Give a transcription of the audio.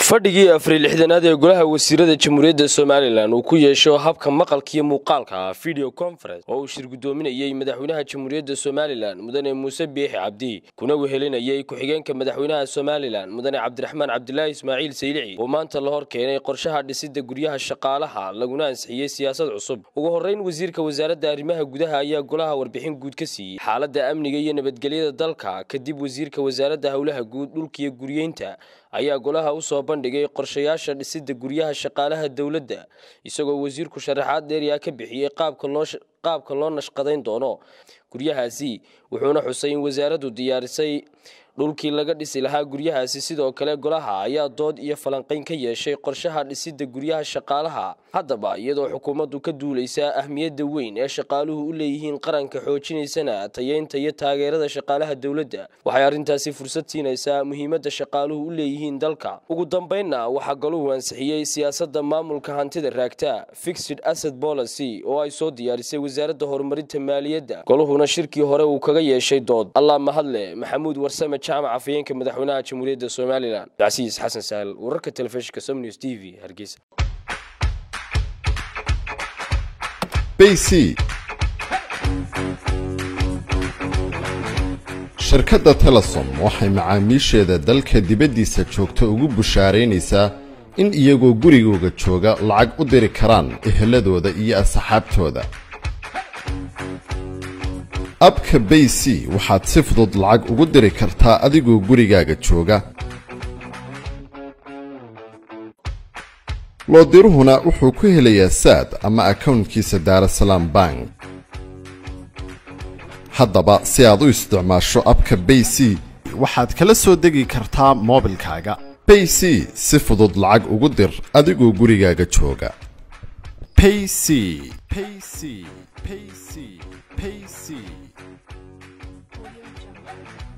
fadhigii afriil lixdanaad ee golaha wasiirada jamhuuriyadda somalilan uu ku yeesho habka maqalkiiyo muuqaalka video conference oo uu shir guddoominayey madaxweynaha jamhuuriyadda somalilan mudane muuse biixi cabdi kuna wehelinayay ku-xigeenka madaxweynaha somalilan mudane cabdiraxmaan cabdilaahi ismaaciil saylici oo maanta la hor keenay qorshaha dhisidda guryaha shaqaalaha laguna ansixiyey siyaasad cusub ugu horreyn wasiirka wasaaradda arrimaha gudaha ayaa golaha warbixin guud ka siiyey xaaladda amniga iyo nabadgelyada dalka kadib wasiirka wasaaradda howlaha guud dhulkiiyo guryeynta ayaa golaha u soo bandhigay qorshayaasha dhisidda guryaha shaqaalaha dowladda isagoo wasiirku sharaxaad dheeryaa ka bixiyey qaabka loo nashqadayn doono guryahaasi wuxuuna xusay in wasaaraddu diyaarisay dhulkii laga dhisi lahaa guryahaasi sidoo kale golaha ayaa dood iyo falanqayn ka yeeshay qorshaha dhisidda guryaha shaqaalaha haddaba iyadoo xukuumaddu ka duulaysa ahmiyadda weyn ee shaqaaluhu u leeyihiin qaranka xoojinaysana tayeynta iyo taageerada shaqaalaha dowladda waxay arrintaasi fursad siinaysaa muhiimadda shaqaaluhu u leeyihiin dalka ugu dambaynna waxaa goluhu ansixiyey siyaasadda maamulka hantida raagta fixed asset policy oo ay soo diyaarisay wasaaradda horumarinta maaliyadda goluhuna shirkii hore uu kaga yeeshay dood allah mahadle maxamuud warsame jaamac afhayeenka madaxweynaha jamhuuriyadda somalilan casiis xasan sahal wararka telefishinka somnews t v hargeysa bc shirkadda telesom waxay macaamiisheeda dalka dibaddiisa joogta ugu bushaaraynaysaa in iyagoo gurigooga jooga lacag u diri karaan eheladooda iyo asxaabtooda abka bay c waxaad si fudud lacag ugu diri kartaa adigoo gurigaaga jooga loodiruhuna wuxuu ku helayaa saad ama akownkiisa daarasalaam bank haddaba si aad u isticmaasho abka bay c waxaad kala soo degi kartaa moobilkaaga bay c si fudud lacag ugu dir adigoo gurigaaga jooga payc payc payc payc